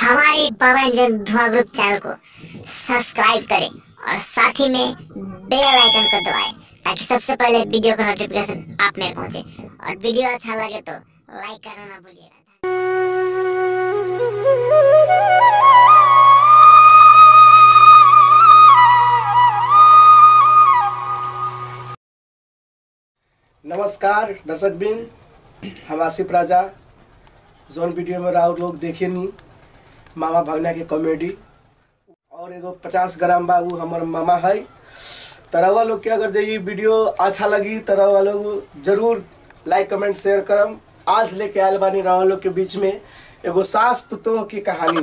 हमारे पवन जन धुआं ग्रुप चैनल को सब्सक्राइब करें और साथ ही में बेल आइकन को दबाएं ताकि सबसे पहले वीडियो का नोटिफिकेशन आप में पहुंचे और वीडियो अच्छा लगे तो लाइक करना ना भूलिएगा नमस्कार दर्शक बिन हम आसिफ राजा जोन वीडियो में राहुल लोग देखे नी मामा भगना के कॉमेडी और एगो पचास ग्राम बाबू हमार मामा है तरवा लोग के अगर जे ये वीडियो अच्छा लगी तरवा लोग जरूर लाइक कमेंट शेयर करम आज लेके आयल बानी रवा लोग के बीच में एगो सास पुतोह की कहानी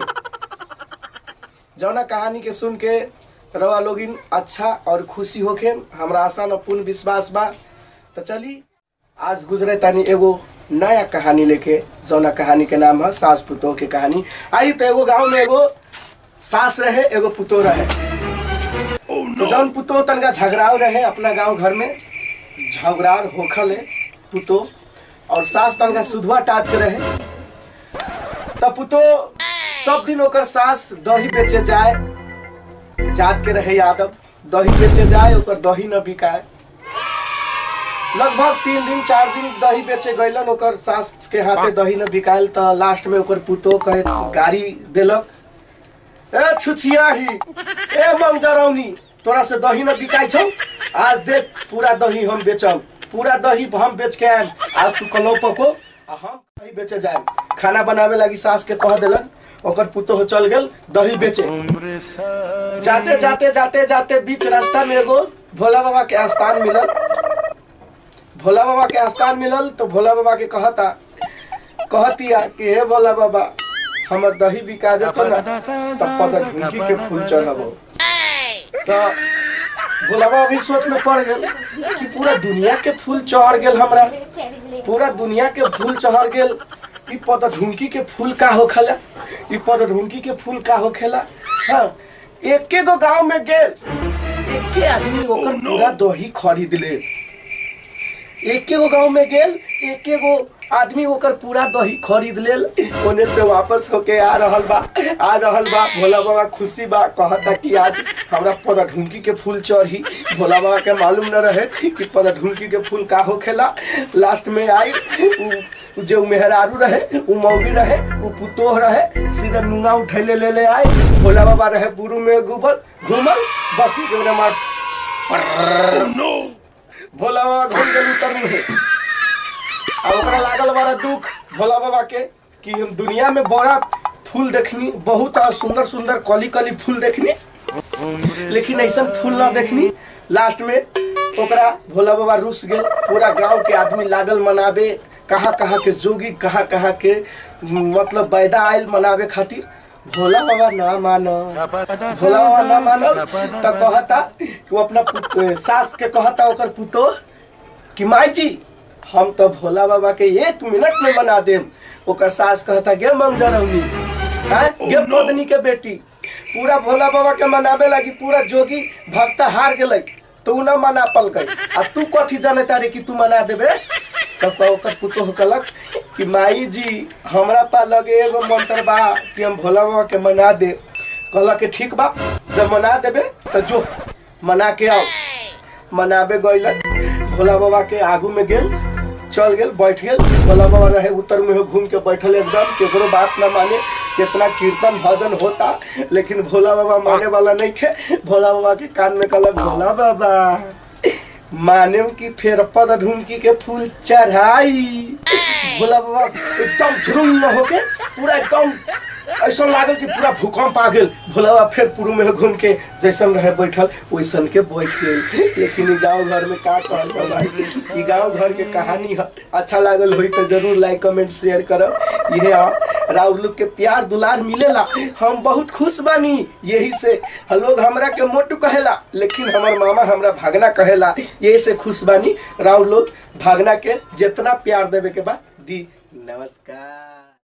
जौना कहानी के सुन के रवा लोगिन अच्छा और खुशी होके हमरा आशा न पूर्ण विश्वास बा तो चली आज गुजरे तानी एगो नया कहानी लेके जौना कहानी के नाम है सास पुतोह के कहानी आई तो एगो गांव में एगो सास रहे एगो पुतोह रहे तो जौन पुतोह तनका झगड़ाव रहे अपना गांव घर में झगड़ार होखल है पुतोह और सास तनका सुधवा टाप के रहे तब पुतोह सब दिन ओकर सास दही बेचे जाए जात के रहे यादव दही बेचे जाए ओकर दही न बिकाए लगभग तीन दिन चार दिन दही बेचे गैलन ओकर सास के हाथे दही न बिकायल त लास्ट में ओकर पुतो कहे गाड़ी देलक ए छुछिया ही ए मंगजरौनी तोरा से दही न बिकाइ छौ आज देख पूरा दही हम बेचब पूरा दही हम बेच के आयम आज तू कलौ पको आ हम दही बेचे जाए खाना बनावे लागी सास के कह देलन ओकर पुतो चल गेल दही बेचे जाते जाते जाते जाते बीच रास्ता में एगो भोला बाबा के स्थान मिलल भोला बाबा के स्थान मिलल तो भोला बाबा के कहता कहतिया कि हे भोला बाबा हमर दही बिका जेतो ना तब पद ढुंकी के फूल चढ़ाबो तो भोला बाबा भी सोच में पड़ गेल कि पूरा दुनिया के फूल चढ़ गेल हमरा पूरा दुनिया के फूल चढ़ गेल ई पद ढुंकी के फूल का होखेला ई पद ढुंकी के फूल का होखेला हाँ एके गो गांव में गेल एके आदमी ओकर पूरा दही खरीद ले एके गो गांव में गेल एके गो आदमी ओकर पूरा दही खरीद लेल ओने से वापस होके आ रहल बा आ रहल बा भोला बाबा खुशी बा कहता कि आज हमरा पौधा ढुंकी के फूल चढ़ी भोला बाबा के मालूम न रहे कि पौधा ढुंकी के फूल का होखेला लास्ट में आई उ- जो मेहरारू रहे उ मौगी रहे उ पुतोह रहे सीधा नुंगा उठैले ले ले आए भोला बाबा रहे बुरु में घूमल घूमल बस के उन्हें मार भोला बाबा घूम गेल उतर मुहे आ ओकरा लागल बड़ा दुख भोला बाबा के कि हम दुनिया में बड़ा फूल देखनी बहुत और सुंदर सुंदर कली कली फूल देखनी लेकिन ऐसा फूल ना देखनी लास्ट में ओकरा भोला बाबा रुस गेल पूरा गांव के आदमी लागल मनावे कहाँ कहाँ के जोगी कहाँ कहाँ के मतलब बैदा आयल मनावे खातिर भोला बाबा ना मानो भोला बाबा ना मानल तो कहता कि वो अपना पुत- सास के कहता ओकर पुतो कि माई जी हम तो भोला बाबा के एक मिनट में मना देम ओकर सास कहता गे मंगजरौनी हैं गे पत्नी के बेटी पूरा भोला बाबा के मनावे लगी पूरा जोगी भक्ता हार गेलै तो उ न मना पलकै आ तू कथी जाने तारे कि तू मना देबे तब का ओकर पुतो कहलक कि माई जी हमरा पा लगे एगो मंत्र बा कि हम भोला बाबा के मना दे कहलक कि ठीक बा जब मना देबे तो जो मना के आओ मनाबे गइलन भोला बाबा के आगू में गेल चल गेल बैठ गेल भोला बाबा रहे उत्तर में घूम के बैठल एकदम केकरो बात ना माने कितना कीर्तन भजन होता लेकिन भोला बाबा माने वाला नहीं थे भोला बाबा के कान में कहला भोला बाबा माने की फेर पद ढूंढकी के फूल चढ़ाई भोला बाबा एकदम झुरुंग होके पूरा एकदम ऐसा लागल कि पूरा भूकंप आ गेल भोला बाबा फिर पूर्व में घूम के जैसन रहे बैठल वैसन के बैठ गेल लेकिन ई गांव घर में का कहल जा भाई ई गांव घर के कहानी है अच्छा लागल होई तो जरूर लाइक कमेंट शेयर करब ये राउर लोग के प्यार दुलार मिलेला हम बहुत खुश बानी यही से लोग हमरा के मोटू कहेला लेकिन हमर मामा हमरा भागना कहेला यही से खुश बानी राउर लोग भागना के जितना प्यार देवे के बा दी नमस्कार